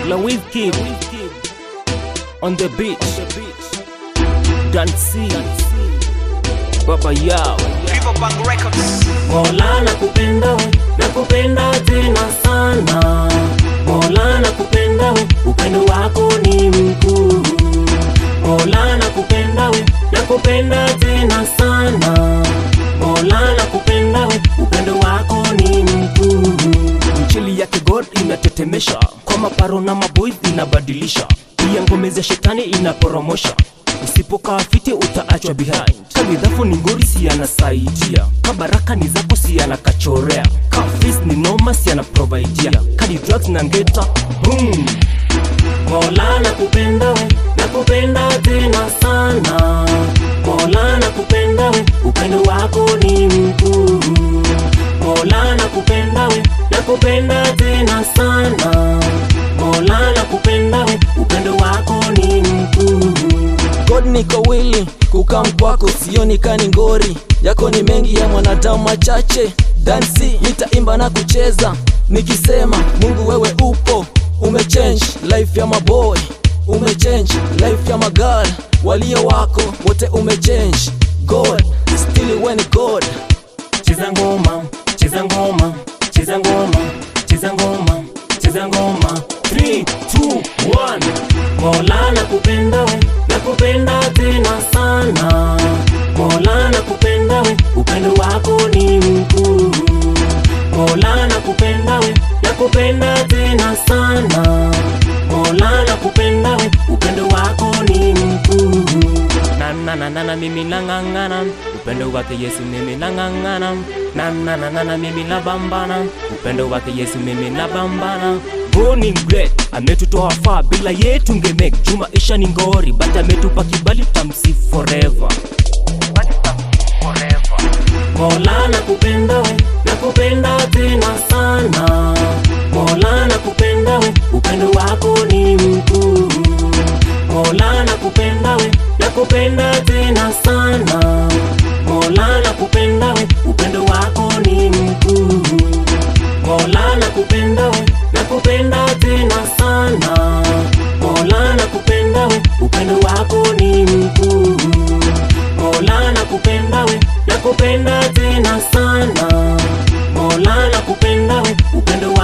La Kid on the beach, Dancy, Baba Yao. Riverbank Records. Mola nakupenda we, nakupenda tena sana. Mola nakupenda we, upendo wako ni mkuu. Mola nakupenda we, nakupenda tena sana. Mola nakupenda we, upendo wako ni mkuu. Injili yake God inatetemesha, kwa maparo na maboys inabadilisha, pia ngome za shetani inaporomosha usipokaa fiti utaachwa behind kabidhafu ni ngori si anasaidia kabaraka ni zako si anakachorea kafis ni noma si anaprovidia kadi drugs na ngeta boom mola nakupenda we nakupenda tena sana mola nakupenda we upendo wako ni mkuu mola nakupenda we nakupenda tena sana mola nakupenda we upendo wako ni mkuu God niko wili kukam kwako, sioni kani ngori yako ni mengi ya mwanadamu machache. Dansi nitaimba na kucheza nikisema, Mungu wewe upo, umechange life ya maboy, umechange life ya magal walio wako wote, umechange God still when God cheza ngoma cheza ngoma cheza ngoma cheza ngoma cheza ngoma 3 2 1 mola nakupenda we nakupenda tena sana mola nakupenda we upendo wako ni mkuu mola nakupenda we nakupenda tena sana mola nakupenda we upendo wako ni mkuu nananana mimi nang'ang'ana upendo wake yesu mimi nang'ang'ana nananana mimi nabambana upendo wake yesu mimi nabambana Boni great ametutoa faa bila yetu ngemek juu maisha ni ngori but ametupa kibali tamsi forever Mola nakupenda we nakupenda tena sana Mola nakupenda we upendo wako ni mkuu Mola nakupenda we nakupenda tena sana Mola nakupenda we upendo wako ni mkuu Mola nakupenda we nakupenda tena sana Mola nakupenda we upendo wako ni mkuu Mola nakupenda we nakupenda tena sana Mola nakupenda we upendo wako